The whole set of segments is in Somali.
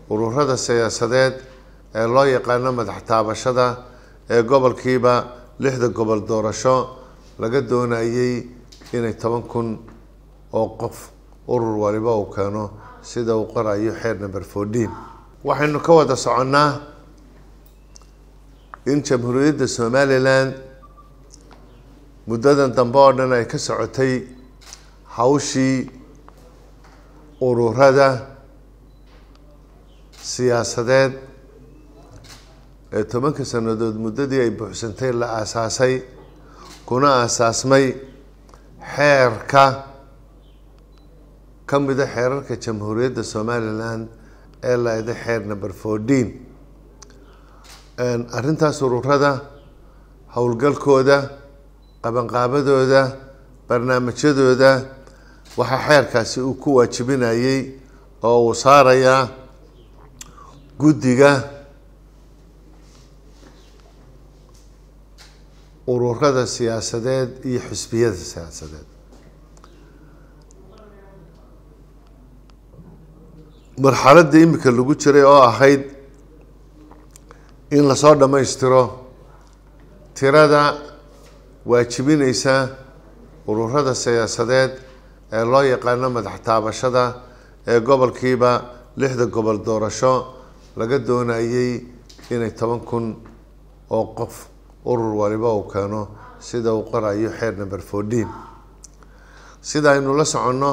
ururada siyaasadeed ee loo yaqaano madax taabashada ee gobolkiiba lixda gobol doorasho laga doonayay inay toban kun oo qof urur waliba uu keeno sida uu qorayo xeer number fourteen waxaynu ka wada soconnaa in jamhuuriyadda somalilan muddadan dambe oo dhan ay ka socotay hawshii ururada siyaasadeed ee tobanka sannadood muddadii ay buuxsantay la aasaasay kuna aasaasmay xeerka ka mida xeerarka jamhuuriyadda somalilan ee la eday xeer number fourteen arrintaas ururada howlgalkooda qabanqaabadooda barnaamijyadooda waxaa xeerkaasi uu ku waajibinayay oo uu saarayaa guddiga ururada siyaasadeed iyo xisbiyada siyaasadeed marxaladda imika lagu jiray oo ahayd in lasoo dhammaystiro tirada waajibineysa ururada siyaasadeed ee loo yaqaano madax taabashada ee gobolkiiba lixda gobol doorasho laga doonayay inay toban kun oo qof urur waliba uu keeno sida uu qorayo xeer number fourteen sida aynu la soconno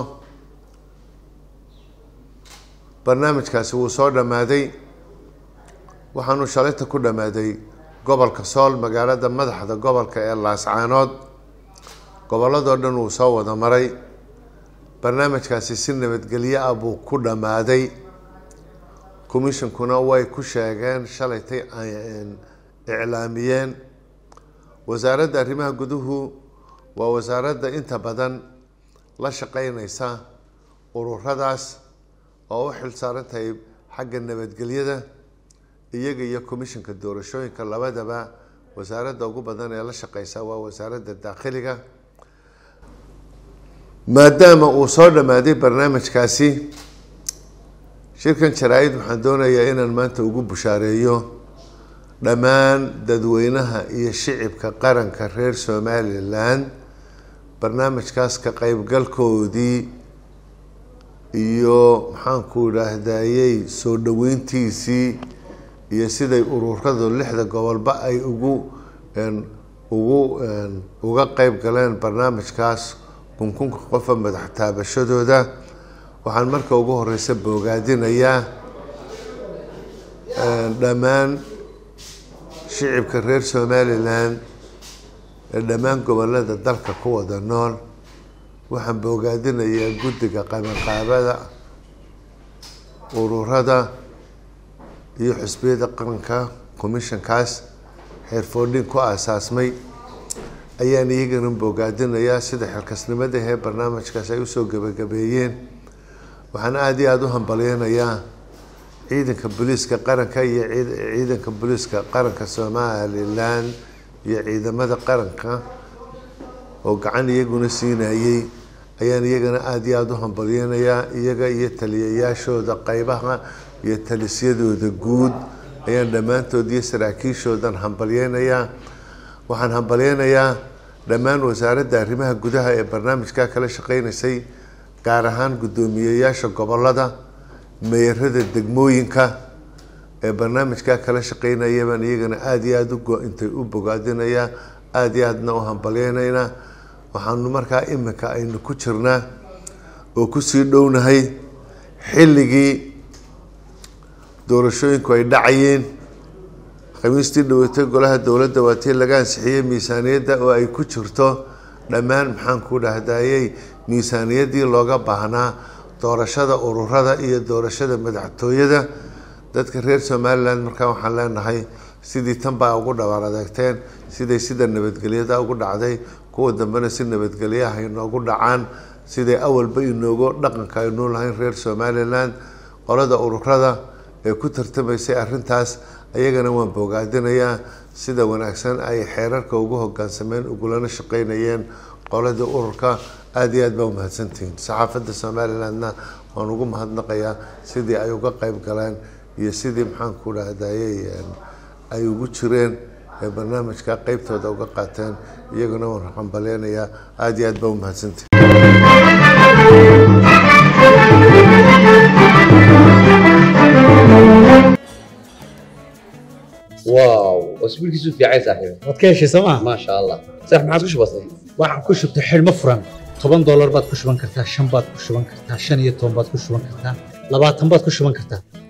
barnaamijkaasi wuu soo dhammaaday waxaanu shalayta ku dhammaaday gobolka sool magaalada madaxda gobolka ee laascaanood gobolladoo dhan wuu soo wada maray barnaamijkaasi si nabadgelyo ah buu ku dhammaaday commishonkuna way ku sheegeen shalaytay iclaamiyeen wasaaradda arrimaha guduhu waa wasaaradda inta badan la shaqeyneysa ururadaas oo u xil saaran tahay xagga nabadgelyada iyaga iyo commissionka doorashooyinka labadaba wasaaradda ugu badan ee la shaqeysa waa wasaaradda daakhiliga maadaama uu soo dhammaaday barnaamijkaasi shirkan jaraa-id waxaan doonayaa inaan maanta ugu bushaareeyo dhammaan dadweynaha iyo shicibka qaranka reer somalilan barnaamijkaas ka qeybgalkoodii iyo maxaanku idhaahdayey soo dhaweyntiisii iyo siday ururadu lixda gobolba ay ugu ugu uga qeyb galeen barnaamijkaas kunkunka qofa madax taabashadooda waxaan marka ugu horeysa boogaadinayaa dhammaan shicibka reer somalilan ee dhammaan gobolada dalka ku wada nool waxaan boogaadinayaa guddiga qabanqaabada ururada iyo xisbiyada qaranka commissionkaas xeer foordhin ku aasaasmay ayaan iyagana boogaadinayaa sida xilkasnimada hee barnaamijkaas ay usoo gebagabeeyeen waxaan aada iyo aada u hambalyeynayaa ciidanka booliiska qaranka iyo ciidanka booliiska qaranka somalilan iyo ciidamada qaranka oo gacan iyaguna siinayey ayaan iyagana aada iyo aada u hambalyeynayaa iyaga iyo taliyayaashooda qeybaha iyo talisyadooda guud ayaan dhammaantood iyo saraakiishoodan hambalyeynayaa waxaan hambalyeynayaa dhammaan wasaaradda arrimaha gudaha ee barnaamijka kala shaqeyneysay gaar ahaan guddoomiyeyaasha gobolada meerada degmooyinka ee barnaamijka kala shaqeynaya baan iyagana aada iyo aada uintay u bogaadinayaa aada iyo aadna u hambalyeynaynaa waxaanu markaa iminka aynu ku jirnaa oo kusii dhownahay xilligii doorashooyinku ay dhacayeen khamiistii dhawatay golaha dowladda waa tii laga ansixiyey miisaaniyadda oo ay ku jirto dhammaan maxaanku dhahdayey miisaaniyaddii looga baahnaa doorashada ururada iyo doorashada madaxtooyada dadka reer somalilan markaa waxaan leenahay sidii tan baa ugu dhawaar adeegteen siday sida nabadgelyada ugu dhacday kuwa dambena si nabadgelyaha inoogu dhacaan siday awalba inoogu dhaqanka aynuu lahayn reer somalilan qolada ururada ee ku tartamaysay arrintaas ayagana waan bogaadinayaa sida wanaagsan ay xeerarka ugu hogaansameen ugulana shaqeynayeen qoladii ururka aada iyo aad baa umahadsantihiin saxaafadda somalilandna waan ugu mahadnaqayaa sidii ay uga qeyb galeen iyo sidii maxaan ku dhahdaye ay ugu jireen ee barnaamijka qeybtooda uga qaateen iyaguna waan hambaleynayaa aada iyo aad baa umahadsantahi واو اسبوعك في عين صاحبي waad ka heshay sooma ما شاء الله صح ما عادش بسيط waxaan ku shubtay xidhmo furan toban doolar baad ku shuban kartaa shan baad ku shuban kartaa shan iyo toban baad ku shuban kartaa labaatan baad ku shuban kartaa